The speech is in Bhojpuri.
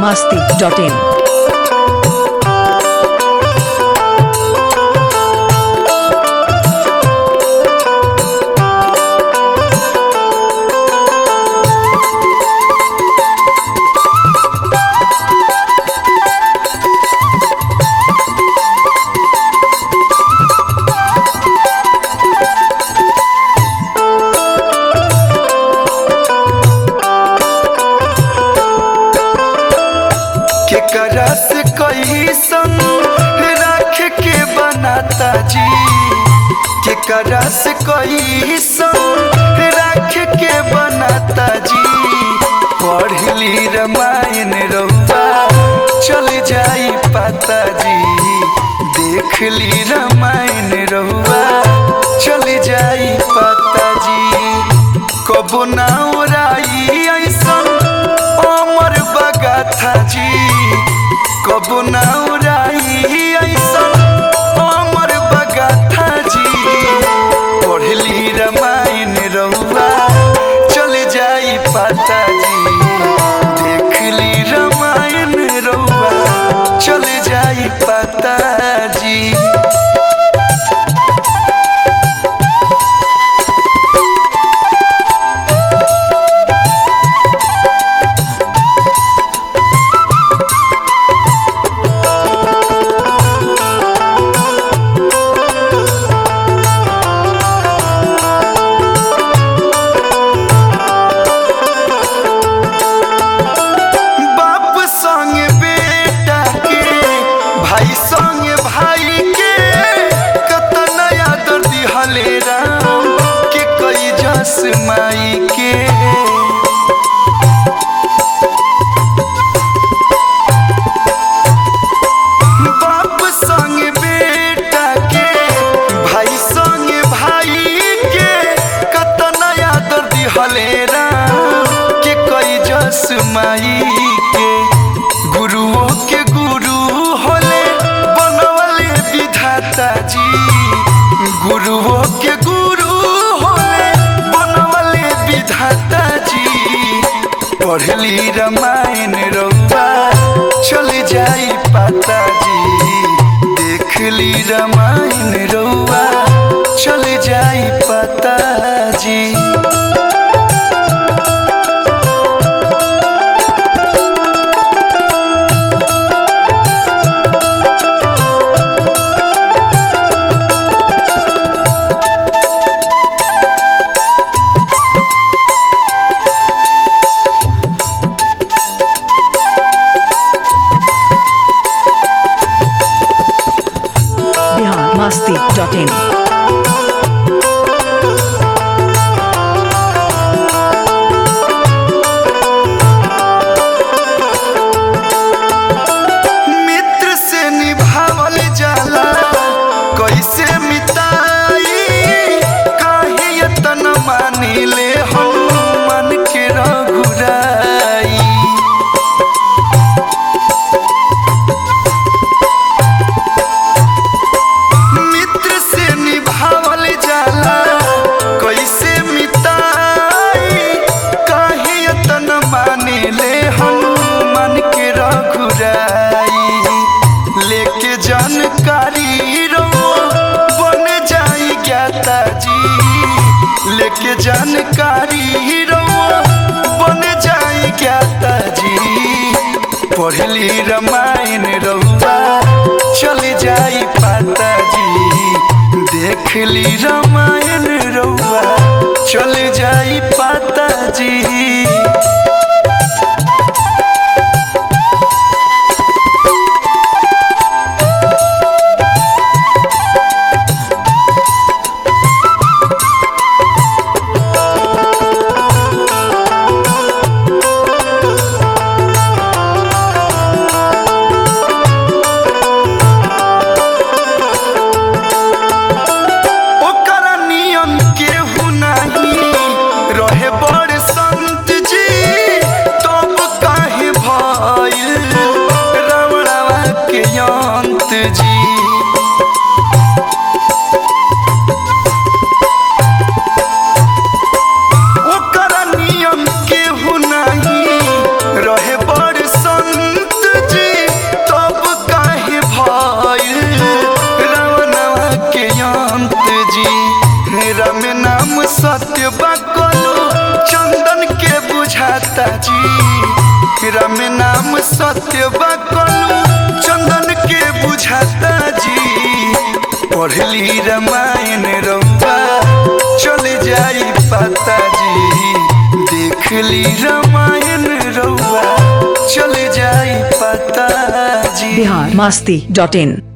masti.in. केकरा से कैसन राख के बनाता जी केकरा से कैसन राख के बनाता जी पढ़ली रामायण रउआ चल जाई पाता जी देख ली रामायण रउआ चल जाई पाता जी कबो ना उड़ाई ऐसन अमर बगाथा जी कबो ना उड़ाई ऐसन अमर बगाथा जी पढ़ली रामायण रउआ चल जाई पाता जी देख ली रामायण रउआ चल जाई पाता जी बाप संग बेटा के भाई संग भाई के कतन आदर दिहले राम के कई जस माई के बाप संग बेटा के भाई संग भाई के कतन आदर दिहले राम के कई जस माई के गुरुओं के गुरु होले बनवले विधाता जी गुरुओं के गुरु होले बनवले विधाता जी पढ़ली रामायण रउआ चल जाई पाता जी देख ली रामायण रउआ चल जाई पाता जी Bihar masti.in. मित्र से निभावल जाला कैसे मिताई काहे यतन मानिले हम मन के रघुराई मित्र से निभावल जाला कैसे मिताई काहे यतन मानिले हम मन के रघुराई लेके जानकारी रो बन जाई ज्ञाता जी लेके जानकारी रो बन जाई ज्ञाता जी पढ़ली रामायण रउआ चल जाई पाता जी देख ली रामायण रउआ चल जाई पाता जी ओकर नियन संत जी राम नाम सत्य बकलू चंदन के बुझाता जी राम नाम सत्य बकलू चंदन के बुझाता जी पढ़ली रामायण रंबा चले जाई पाता जी देखली रामायण रउआ चले जाई पाता जी बिहार मस्ती डॉट इन